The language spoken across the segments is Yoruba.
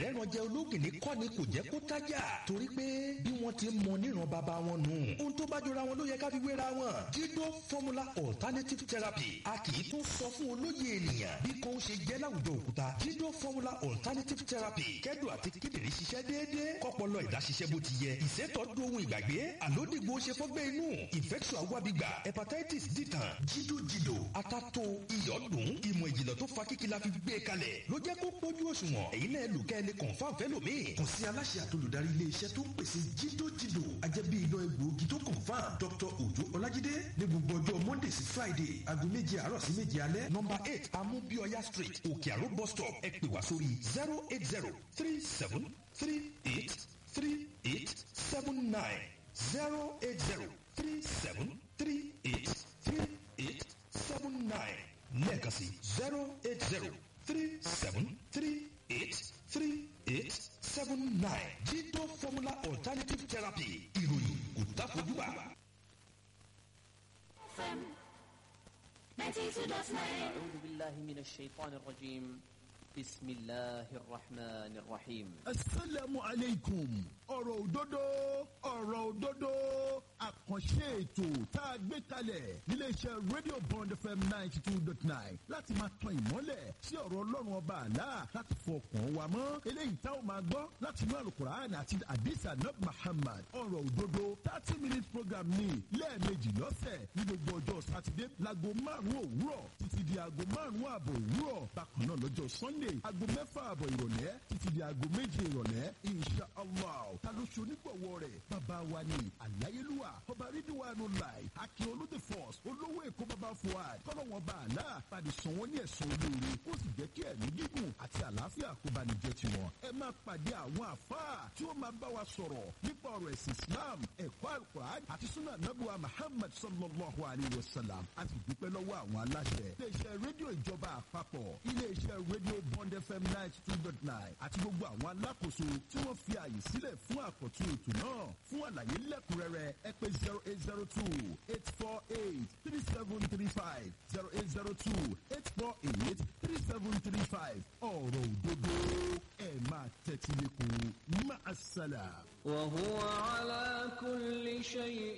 àìrẹ́ran jẹ ológìní kọ́ ni kò jẹ́ kó tájà torí pé bí wọ́n ti mọ níran bàbá wọn nù ohun tó bá jọra wọn ló yẹ ká fi wéra wọn jídó formula alternative therapy a kì í tún sọ fún olóye ènìyàn bí kò ń ṣe jẹ́ láwùjọ òkúta jídó formula alternative therapy kẹ́dùn àti kíndìnrín ṣiṣẹ́ déédéé kọ́pọlọ ìdá ṣiṣẹ́ bó ti yẹ ìṣètò dohun ìgbàgbé àlódìgbò ṣe fọ́gbẹ́ inú infection awábígbà hepatitis dìtàn jídó jìdò atato iyọ̀dùn ìmọ̀ ìjìnlẹ̀ tó fa kíkí la fi gbé kalẹ̀ ló jẹ́ kó pójú òṣùwọ̀n èyí náà lù kẹ́ ẹ lè confam fẹ́lòmíì kàn sí aláṣẹ àtolùdarí ilé iṣẹ́ tó ń pèsè jídó jìdò ajẹ́bí iná egbòogi tó confam dr ojo ọlájídé ní gbogbo ọjọ́ monday sí friday aago méje àárọ̀ sí méje alẹ́ nọmba eight amúbíọ́yá street òkè àró bus stop ẹ pè wá sórí zero eight zero three seven three eight three eight seven nine zero eight zero three seven three eight three eight seven nine lẹ́ẹ̀kan sí zero eight zero three seven three eight three eight seven nine jídó formula alternative therapy ìròyìn kò dáfojúbà. FM 92.9 أعوذ بالله من الشيطان الرجيم بسم الله الرحمن الرحيم asalaamu aleykum ọ̀rọ̀ òdodo ọ̀rọ̀ òdodo àkànṣe ètò tá a gbé kalẹ̀ níléeṣẹ́ radio bond fm ninety two dot nine láti máa tan ìmọ́lẹ̀ sí ọ̀rọ̀ ọlọ́run ọba àlá láti fọkàn wa mọ́ eléyìí tá ò máa gbọ́ láti inú alukur'an àti adisa nab muhammad ọ̀rọ̀ òdodo thirty minutes program ní lẹ́ẹ̀mejì lọ́sẹ̀ ní gbogbo ọjọ́ sátidé láago márùn-ún òwúrọ̀ títí di aago márùn-ún ààbọ̀ òwúrọ̀ bákan náà lọ́jọ́ sunday aago mẹ́fà ààbọ̀ ìrọ̀lẹ́ títí di aago méje ìrọ̀lẹ́ insha allah ta ló ṣe onígbọ̀wọ́ rẹ̀ bàbá wa ni àláyélúwà ọba rídíwánu láì akin olóde force olówó èkó bàbá fuad kọ́lọ́wọ́n bá àlá padì sàn wọ́n ní ẹ̀sán olóore kó sì jẹ́ kí ẹ̀mí gígùn àti àlàáfíà kó bá ní jẹ́ tiwọn. ẹ máa pàdé àwọn àfáà tí ó máa bá wa sọ̀rọ̀ nípa ọ̀rọ̀ ẹ̀sìn islam ẹ̀kọ́ alukur'an àti sunnah nabuwa muhammad sallallahu alayhi wa sallam a sì dúpẹ́ lọ́wọ́ àwọn aláṣẹ. iléeṣẹ́ rédíò ìjọba àpapọ̀ iléeṣẹ́ rédíò bond fm ninety two dot nine àti gbogbo àwọn alákòóso tí wọ́n fi àyè sílẹ̀ fún àkọ́tún ètò náà fún àlàyé lẹ́kùnrẹ́rẹ́ ẹ pé zero eight zero two eight four eight three seven three five zero eight zero two eight four eight three seven three five ọ̀rọ̀ òdodo ẹ̀ máa tẹ́tí lẹ́kùn máa ṣàlà. وهو على كل شيء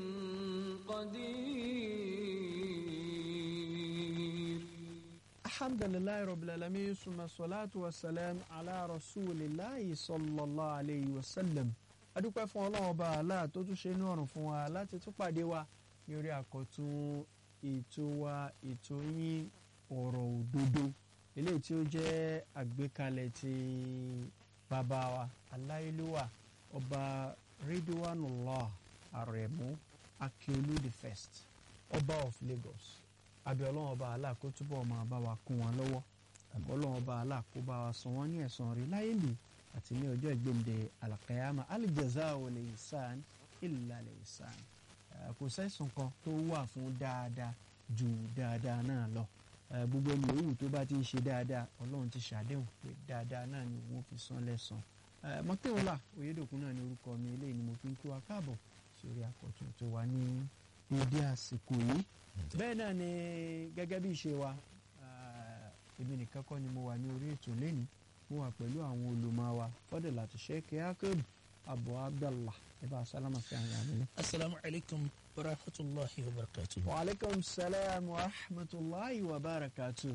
قدير الحمد لله رب العالمين ثم الصلاة والسلام على رسول الله صلى الله عليه وسلم adúpẹ́ fún ọlọ́run ọba àlá tó tún ṣe inú ọ̀run fún wa láti tún pàdé wa ní orí àkọ́tún ètò wa ètò yín ọ̀rọ̀ òdodo eléyìí tí ó jẹ́ àgbékalẹ̀ ti bàbá wa aláìlúwà ọba ridwanullah aremu akiolu the first ọba of lagos abẹ́ ọlọ́run ọba àlá kó túbọ̀ máa bá wa kún wọn lọ́wọ́ àbọ̀ ọlọ́run ọba àlá kó bá wa san wọ́n ní ẹ̀san rí láyé lè àti ní ọjọ́ ìgbéǹde alakayama alijaza wọlé isan illa lè isan kò sẹ́sùn kan tó wà fún dáadáa ju dáadáa náà lọ Eh, gbogbo ẹni yòówù tó bá ti ń ṣe dáadáa ọlọ́run ti ṣàdéhùn pé dáadáa náà ni òun fi san lẹ́san mọ́tẹ́wọ́lá oyédòkun náà ni orúkọ mi eléyìí ni mo fi ń kí wa káàbọ̀ sórí àkọ́tún tó wà ní dédé àsìkò yìí bẹ́ẹ̀ náà ni gẹ́gẹ́ bí ìṣe wa eh, èmi nìkan kọ́ ni mo wà ní orí ètò lẹ́ni mo wà pẹ̀lú àwọn olùmọ̀ wa fọ́dẹ̀ láti ṣe kíákẹ́rù abu abdallah ibà sálámà sí àwọn àmì. السلام عليكم ورحمة الله وبركاته wa aleykum salaam wa rahmatulahi wa barakatu.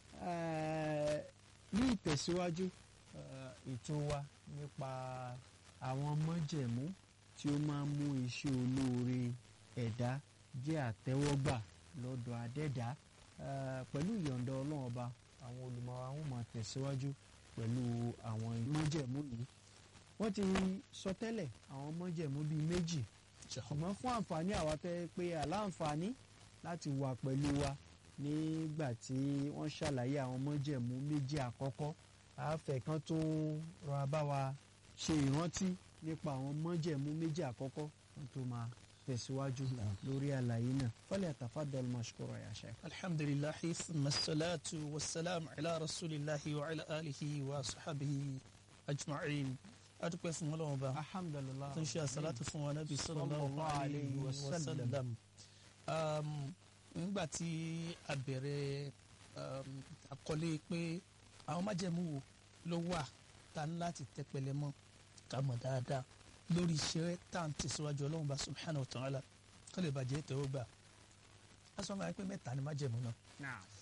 Eh, ní ìtẹ̀síwájú eh, ètò wa nípa àwọn mọ́jẹ̀mú tí ó máa ń mú iṣẹ́ olóore ẹ̀dá jẹ́ àtẹ́wọ́gbà lọ́dọ̀ adẹ́dá Eh, pẹ̀lú ìyọ̀ǹda ọlọ́run ọba àwọn olùmọ̀ra wọn máa tẹ̀síwájú pẹ̀lú àwọn mọ́jẹ̀mú yìí wọ́n ti sọ tẹ́lẹ̀ àwọn mọ́jẹ̀mú bíi méjì ṣùgbọ́n fún àǹfààní àwa tẹ́ pé aláǹfààní láti wà pẹ̀lú wa nígbà tí wọ́n ṣàlàyé àwọn mọ́jẹ̀mú méjì àkọ́kọ́ àáfẹ́ kan tó rọra bá wa ṣe ìrántí nípa àwọn mọ́jẹ̀mú méjì àkọ́kọ́ kan tó máa tẹ̀síwájú lórí àlàyé náà fọ́lẹ̀ àtàfàdàl mashkura ya sheikh. الحمد لله ثم الصلاة والسلام على رسول الله وعلى آله وصحبه أجمعين أدوك فún Ọlọ́run Ọba alhamdulilah tó ń ṣe àsálàtù fún wa nábì sallallahu alayhi wa sallam Um, nígbà tí a bẹ̀rẹ̀ um, àkọlé pé àwọn májẹ̀mú wo ló wà ta ní láti tẹpẹlẹ mọ́ ká mọ̀ dáadáa lórí iṣẹ́ tá à ń tẹ̀síwájú ọlọ́run bá subhanahu wa ta'ala kó lè bàjẹ́ tẹ́wọ́ gbà á sọ ma pé mẹ́ta ni májẹ̀mú náà